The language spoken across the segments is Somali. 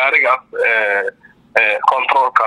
gaarigaas controolka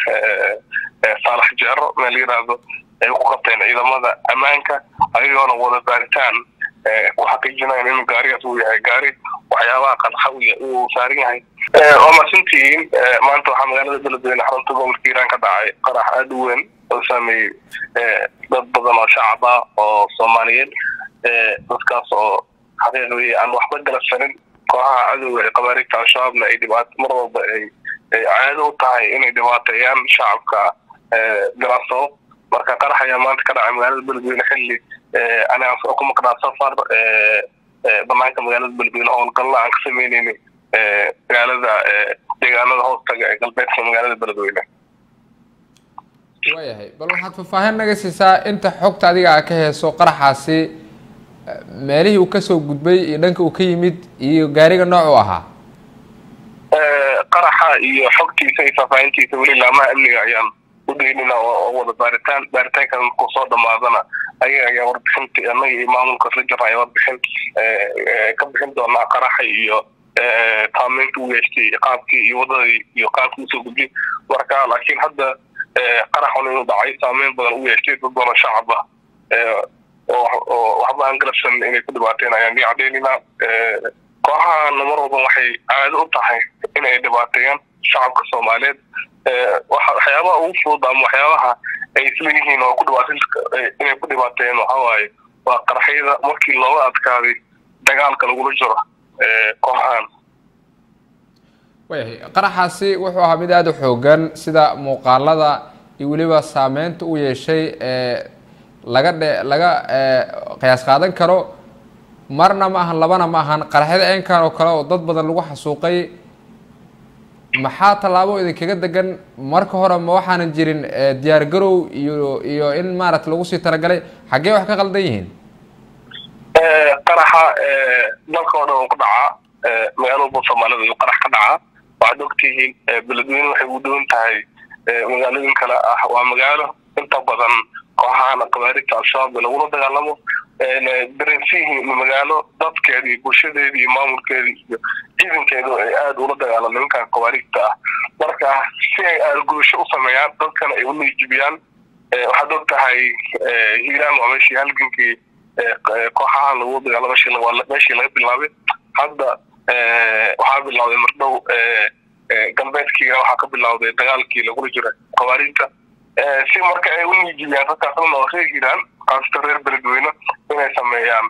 saalax jeero meel yiraahdo ay ku qabteen ciidamada ammaanka ayagoona wada baaritaan ku xaqiijinayan inuu gaarigaas uu yahay gaari waxyaabaha qanxa uu saaran yahay waa maasantihiin maanta waxaa magaalada beledweyne xarunta gobolka hiiraan ka dhacay qarax aada u weyn oo saameeyey dad badan oo shacab ah oo soomaaliyeed dadkaas oo xaqiiqdii aan waxba galabsanin kooxaha cadowga ee qabaarigta al-shabaabna ay dhibaato mar walba ay caado u tahay inay dhibaateeyaan shacabka galaasoo marka qarax ayaa maanta ka dhacay magaalada beledweyne xilli aniga ku maqnaa safar banaanka magaalada beledweyne howlgalla aan ka sameyneyna magaalada deegaanada hoostaga ee galbeedka magaalada beledweyne waayahay bal waxaad faahfaahin naga siisaa inta xogta adiga a ka heeso qaraxaasi meelihii uu kasoo gudbay iyo dhanka uu ka yimid iyo gaariga nooc u ahaa qaraxa iyo xogtiisa iyo faahfaahintiisa weli laamaha amniga ayaan udaynina oo wada baaritaan baaritaankan markuu soo dhamaadana ayaga ayaa warbixinta anaga iyo maamulka isla jirna ayaa warbixin ka bixin doonaa qaraxa iyo saameynta u yeeshtay qaabkii iyo wadadii iyo qaabkii usoo gudbiyay marka laakiin hadda qaraxun inuu dhacay saameyn badan u yeeshtay dad badan shacab ah oo waxba aan galabsan inay ku dhibaateen ayaan ii cadeynaynaa kooxahana mar walba waxay caado u tahay inay dhibaateeyaan shacabka soomaaliyeed waxyaabaha ugu fudud ama waxyaabaha ay isleeyihiin oo ku dhibaat inay ku dhibaateeyeen waxawaaye waa qaraxyada markii looga adkaaday dagaalka lagula jiro kooxahan waayahay qaraxaasi wuxuu ahaa mid aada u xoogan sida muuqaalada iyo weliba saameynta u yeeshay laga dhe laga qiyaas qaadan karo marna ma ahan labana ma ahan qaraxyada eenkan oo kale oo dad badan lagu xasuuqay maxaa tallaabo idinkaga degan marka hore ma waxaanan jirin diyaar garow iyo iyo in maarata lagu sii talagalay xaggee wax ka qaldan yihiin qaraxa dalka oo dhan uu ku dhacaa magaalo walba soomaalida uu qarax ka dhacaa waxaad ogtihiin beledweyne waxay u dhowan tahay magaalooyin kale ah waa magaalo inta badan kooxahan qabaarigta al-shabaab lagula dagaalamo dareensiyihiin magaalo dadkeeda iyo bulshadeeda iyo maamulkeeda iyo ciidankeedu ay aada ula dagaalamo nimankan qabaarigta ah marka si ay aargudasho u sameeyaan dadkana ay u niijibiyaan waxaad og tahay hiiraan waa meeshii halgankii kooxahan lagu dagaalamo meeshii laga bilaabay hadda waxaa bilawday mardhow galbeedkiina waxaa ka bilawday dagaalkii lagula jira qabaarigta si marka ay u niijibiyaan dadkaasna oo reer hiiraan qaasata reer beledweyne inay sameeyaan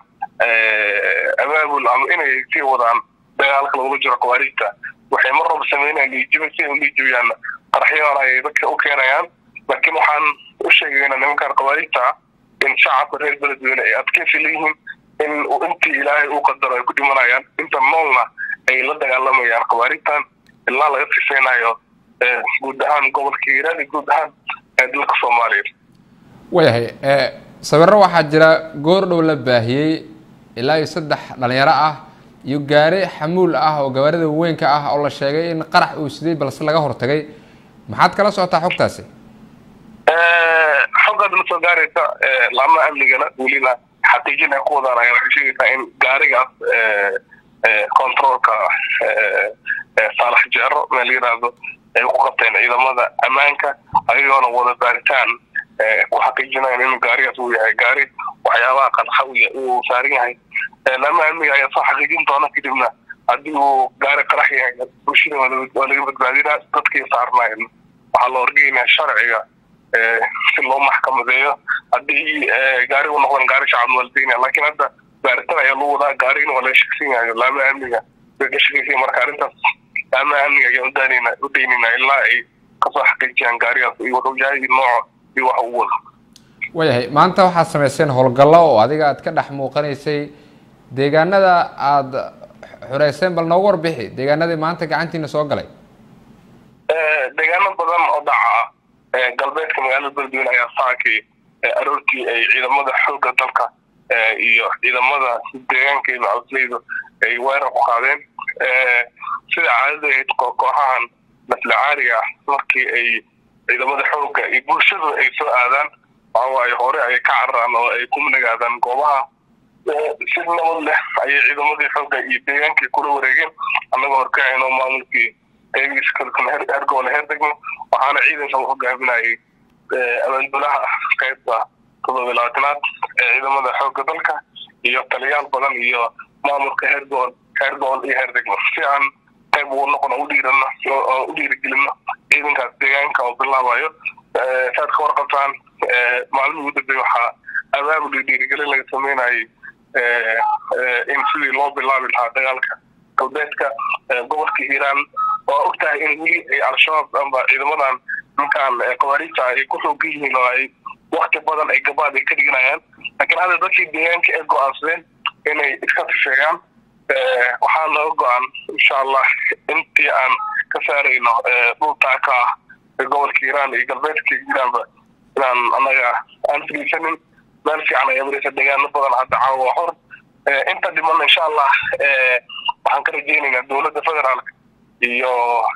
abaabul ama inay sii wadaan dagaalka lagula jiro qabaarigta waxay mar walba sameynayaan niijiba si ay u niijibiyaan qaraxyadan ay dadka u keenayaan laakiin waxaan u sheegaynaa nimankan qabaarigta ah in shacabka reer beledweyne ay adkeysi leeyihiin in intii ilaahay uu qadaro ay ku dhimanayaan inta noolna ay la dagaalamayaan qabaarigtan ilaa laga fiseynayo guud ahaan gobolka hiiraan iyo guud ahaan dalka soomaaliya waayahay sawiro waxaa jira goor dhow la baahiyey ilaa iyo saddex dhalinyaro ah iyo gaari xamuul ah oo gawaarida weynka ah oo la sheegay in qarax uu siday balse laga hortagay maxaad kala socotaa xogtaasi xoggaad la soo gaaraysa laamaha amnigana welina xaqiijin ay ku wadaan ayaa waxay sheegaysaa in gaarigaas controolka saalax jeero meel yiraahdo ay ku qabteen ciidamada ammaanka ayagoona wada baaritaan ku xaqiijinayan inuu gaarigaas uu yahay gaari waxyaabaha qanxa uu saaran yahay laamaha amniga ayaa soo xaqiijin doona kadibna haddii uu gaari qarax yahay bulshada waa laga badbaadinaa dadkii saarnayn waxaa la horgeynaya sharciga si loo maxkamadeeyo haddii gaari u noqdan gaari shacab waalideynaya laakiin hadda baaritaan ayaa lagu wadaa gaarigina waa laga shaksan yahay laamaha amniga way ka shakaysan marka arrintaas laamaha amniga ayaan udaanayna u daynayna ilaa ay kasoo xaqiijiyaan gaarigaas iyo wuxuu yahay nooco iyo wax uu wado waayahay maanta waxaad samayseen howlgallo oo adiga aad ka dhex muuqanaysay deegaanada aada xureyseen bal noogu warbixi deegaanadii maanta gacantiina soo galay deegaano badan oo dhaca ah galbeedka magaalada beledweyne ayaa saakii aroortii ay ciidamada xoogga dalka iyo ciidamada deegaanka iyo macasleydu ay weerar ku qaadeen sida caadada ahayd kooxahan maslacaariga ah markii ay ciidamada xoogga iyo bulshadu ay soo aadaan waxawaaye hore ay ka cararaan oo ay ku nagaadaan goobaha si nabad leh ayay ciidamadii xoogga iyo deegaankii kula wareegeen annagoo horkacayno maamulkii qeybihiisa kala duwan heer gobol heer degmo waxaana ciidanka u hogaaminayay abaandulaha qeybta todoba iyo labaatanaad ee ciidamada xoogga dalka iyo taliyaal badan iyo maamulka heer gobol heer gobol iyo heer degmo si aan qayb ugu noqono u dhiirano oo u dhiirigelino ciidankaas deegaanka oo bilaabayo saad ka warqabtaan maalmihii ugu dambeeye waxaa abaabul iyo dhiirigelin laga sameynayay in sidii loo bilaabi lahaa dagaalka galbeedka gobolka hiiraan waa og tahay in weli ay al-shabaab amba ciidamadan ninkaan qabaariijta ay ku xoogan yihiin oo ay wakti badan ay gabaad ay ka dhiganayaan laakiin hadda dadkii deegaanka ay go-aansadeen inay iska fifeeyaan waxaa naga go-an insha allah intii aan ka saarayno dhultaaka ah gobolka hiiraan iyo galbeedka hiiraanba inaan anaga aan filiisanin meel fiican ayaa mareysa deegaano badan hadda caawa waa hor inta dhiman insha allah waxaan ka rajeynaynaa dowladda federaalka iyo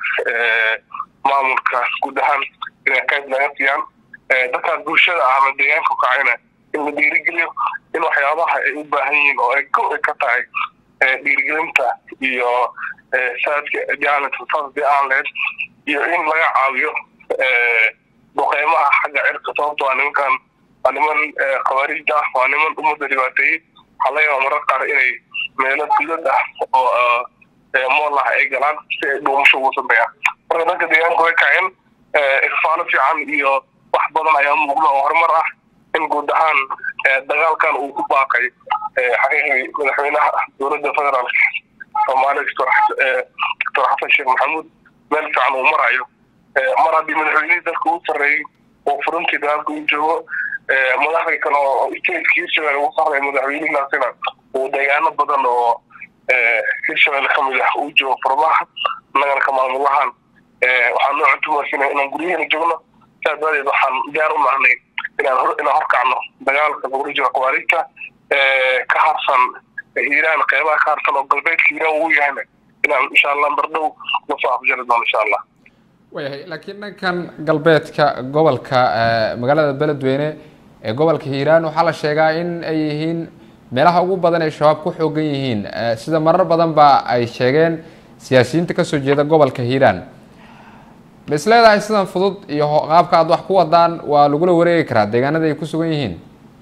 maamulka guud ahaan inay qayb naga siiyaan dadkaas bulshada ah ama deegaanka kacayna in la dhiirigeliyo in waxyaabaha ay u baahan yihiin oo ay ko ka tahay dhiirigelinta iyo saadka jaalantasasdi aan lehed iyo in laga caawiyo duqeymaha xagga cirka sababto waa nimankan waa niman khawaariij ah waa niman ummadda dhibaateeyey waxaa laga yaaba marar qaar inay meelo dulad ah oo mool ah ay galaan si ay dhuumasho ugu sameeyaan marka dadka deegaanka way kaceen ifaalo fiican iyo wax badan ayaa muuqda oo horumar ah in guud ahaan dagaalkan uu ku baaqay xaqiiqii madaxweynaha dowladda federaalka soomaaliya doctor xasan sheekh maxamuud meel fiican uu marayo mar haddii madaxweynihii dalka uu sarreeyey oo furuntii dagaalka uu joogo madaxdii kale oo stateka hirshabelle ugu sarreeya madaxweynihiinaasina uu deegaano badan oo hirshabelle ka mid ah uu joogo furmaha annagana ka maamulahan waxaan noo cuntumaysina inaan guryaheena joogno saas daadeed waxaan diyaar u nahnay inaan hor inaan horkacno dagaalka lagula jiro qawaariijta ka harsan hiiraan qeybaha ka harsan oo galbeedka hiiraan uu yahayna inaan insha allah mardhow lasoo afjari doono insha allah wayahay laakiin dhankan galbeedka gobolka magaalada beledweyne ee gobolka hiiraan waxaa la sheegaa in ay yihiin meelaha ugu badan ay shabaab ku xoogan yihiin sida marar badan ba ay sheegeen siyaasiyiinta kasoo jeeda gobolka hiiraan ma is leedahay sidan fudud iyo qaabka aad wax ku wadaan waa lagula wareegi karaa deegaanada ay ku sugan yihiin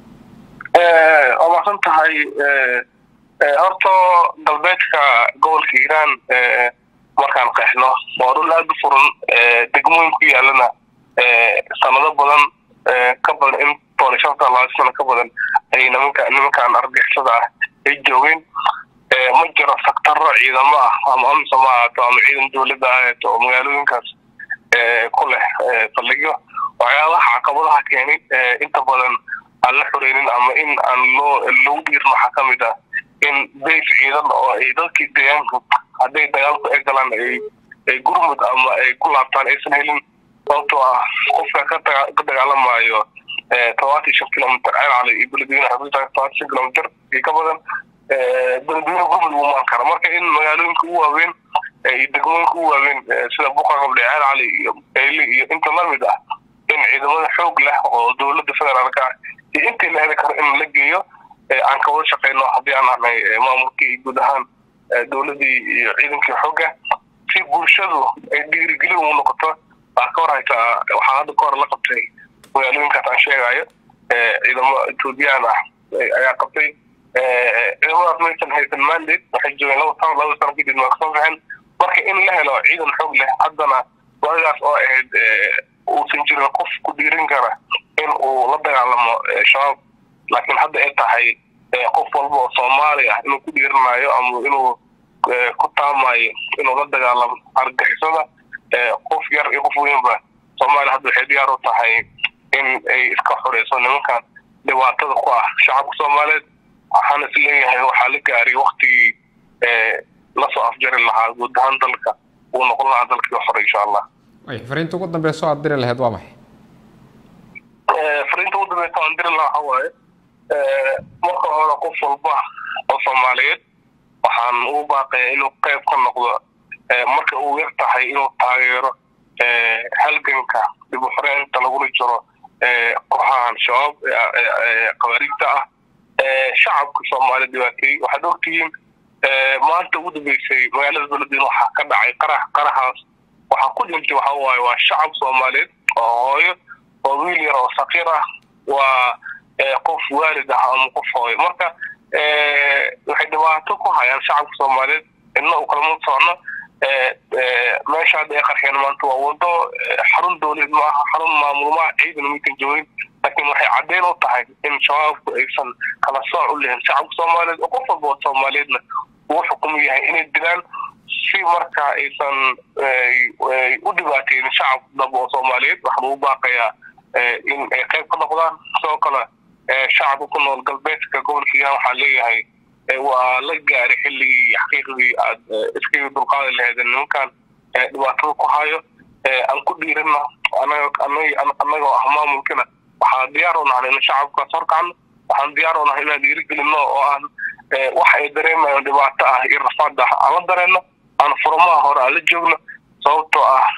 waa masan tahay horta galbeedka gobolka hiiraan markaan qeexno waa dhul aada u furan degmooyin ku yaalana sanado badan ka badan in toban shan sana laba sano ka badan ay nimanka nimankaan argixisada ah ay joogeen ma jiro saktaro ciidamo ah ama amsa ma ahaato ama ciidan dowladda ahaato oo magaalooyinkaas ku leh saldhigyo waxyaabaha caqabadaha keenay inta badan aan la xoreynin ama in aan loo lagu dhiirin waxaa ka mid ah in bayf ciidan oo ay dadkii deegaanka hadday dagaalku ay galaan ay ay gurmud ama ay ku laabtaan aysan helin sababtoo ah qofka ka ka dagaalamayo todobaatan shan kilomitr ceel cali iyo beledweyne xuduudta todobaatan shan kilomitr iyo ka badan beledweyne gurmud uu maan kara marka in magaalooyinka ugu waaweyn iyo degmooyinka ugu waaweyn sida buqa qable ceel cali iyo ayli iyo inta lamid ah in ciidamada xoog leh oo dowladda federaalka ah iyo intii la heli karo in la geeyo aan ka wada shaqeyno haddii aan ahnay maamulkii iyo guud ahaan dowladdii iyo ciidankii xoogga si bulshadu ay dhiirigelin ugu noqoto waxaa ka hor haytaa waxaa hadda ka hor la qabtay magaalooyinkaas aan sheegayo ciidamo etoobiyaan ah ayaa qabtay ciidamadaas maysan haysan mandate waxay joogeen laba sano laba sano kadib waa kasoo baxeen marka in la helo ciidan xoog leh haddana waagaas oo ahayd uusan jirin qof ku dhiirin kara in uu la dagaalamo shabaab laakiin hadda ay tahay qof walba oo soomaali ah inuu ku dhiirinayo ama inuu ku taamayo inuu la dagaalamo argixisada qof yar iyo qof weynba soomaaliya hadda waxay diyaar u tahay in ay iska xoreyso nimankan dhibaatada ku ah shacabka soomaaliyeed waxaan is leeyahay waxaa la gaaray waktigii lasoo afjari lahaa guud ahaan dalka uu noqon lahaa dalkii xore insha allah fariinta ugu dambeyso aad diri lahayd waa maxay fariinta ugu dambeysa aan diri lahaa waxa waaye marka hore qof walba oo soomaaliyeed waxaan ugu baaqayaa inuu qayb ka noqdo marka uu yar tahay inuu taageero halganka dib u xoreynta lagula jiro kooxahan shabaab qabaariigta ah shacabka soomaaliya dhibaateeyey waxaad ogtihiin maanta ugu dambeysay magaalada beledweyne waxaa ka dhacay qarax qaraxaas dhintay waxa waaye waa shacab soomaaliyeed oo hooyo waa wiil yar oo sakiir ah waa qof waalid ah ama qof hooyo marka waxay dhibaato ku hayaan shacabka soomaaliyeed idna u kalama socno meesha hadda ay qarxeen maanta waa wado xarun dowlad maaha xarun maamul maaha ciidan mikan joogin laakiin waxay caddeyn u tahay in shabaabku aysan kala sooc u lehin shacabka soomaaliyeed oo qof walba oo soomaaliyeedna uu xukumu yahay inay dilaan si marka aysan u dhibaateynin shacab daba oo soomaaliyeed waxaa lagu baaqayaa in ay qayb ka noqdaan sidoo kale shacabka ku nool galbeedka gobolka hiiraan waxaa leeyahay waa la gaaray xilligii xaqiiqdii aad iskaga dulqaadi lahayd nimankan dhibaatada ku hayo aan ku dhiirino annagoo ah maamulkina waxaan diyaar u nahay in shacabkaas horkacno waxaan diyaar u nahay inaan dhiirigelino oo aan wax ay dareemayo dhibaato ah iyo rafaad ah aan la dareenno aan furmaha hore aan la joogno sababtoo ah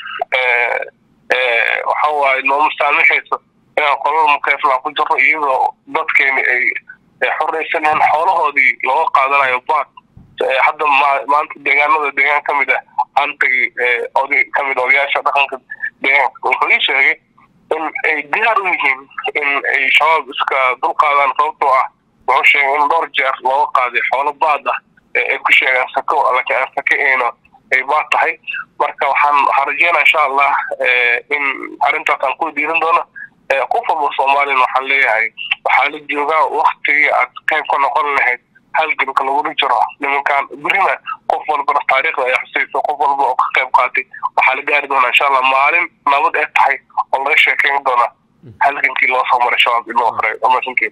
waxa waaye nooma saamixayso inaan qolal mukeefla ku jirro iyadoo dadkeeni ay xorraysaneen xoolahoodii looga qaadanayo baad hadda maanta deegaanada deegaan ka mid ah aan tagay oday ka mid odayaasha dhaqanka deegaanka wuxuu ii sheegay in ay diyaar u yihiin in ay shabaab iska dulqaadaan sababtoo ah wuxuu sheegay in dhowr jeer looga qaaday xoolo baad ah ay ku sheegaan sako laakiin aan sake ayno ay baad tahay marka waxaan waxaan rajeynaa insha allah in arrintaas aan ku diirin doono qof walba soomaaliyana waxaan leeyahay waxaa la joogaa waktigii aad qayb ka noqon lahayd halganka lagula jiro nimankan berina qof walbana taariikhda ay xusayso qof walba oo ka qayb qaatay waxaa la gaari doonaa insha allah maalin nabad ee tahay oo laga sheekeyn doona halgankii loo soo maray shabaab in loo horay amasankeeda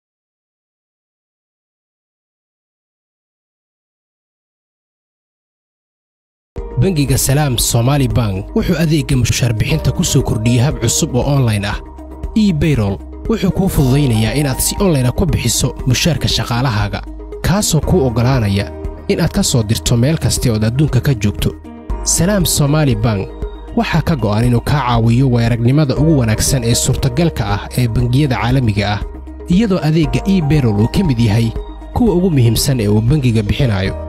bangiga salaam somaali bank wuxuu adeegga mushaarbixinta ku soo kordhiyey hab cusub oo onlayn ah ebayrol wuxuu kuu fududaynayaa inaad si onlayna ku bixiso mushaarka shaqaalahaaga kaasoo kuu oggolaanaya inaad ka soo dirto meel kasta ood adduunka ka joogto salaam somaali bank waxaa ka go'an inuu kaa caawiyo weeragnimada ugu wanaagsan ee suurtagalka ah ee bangiyada caalamiga ah iyadoo adeegga ebayrol uu ka mid yahay kuwa ugu muhiimsan ee uu bangiga bixinayo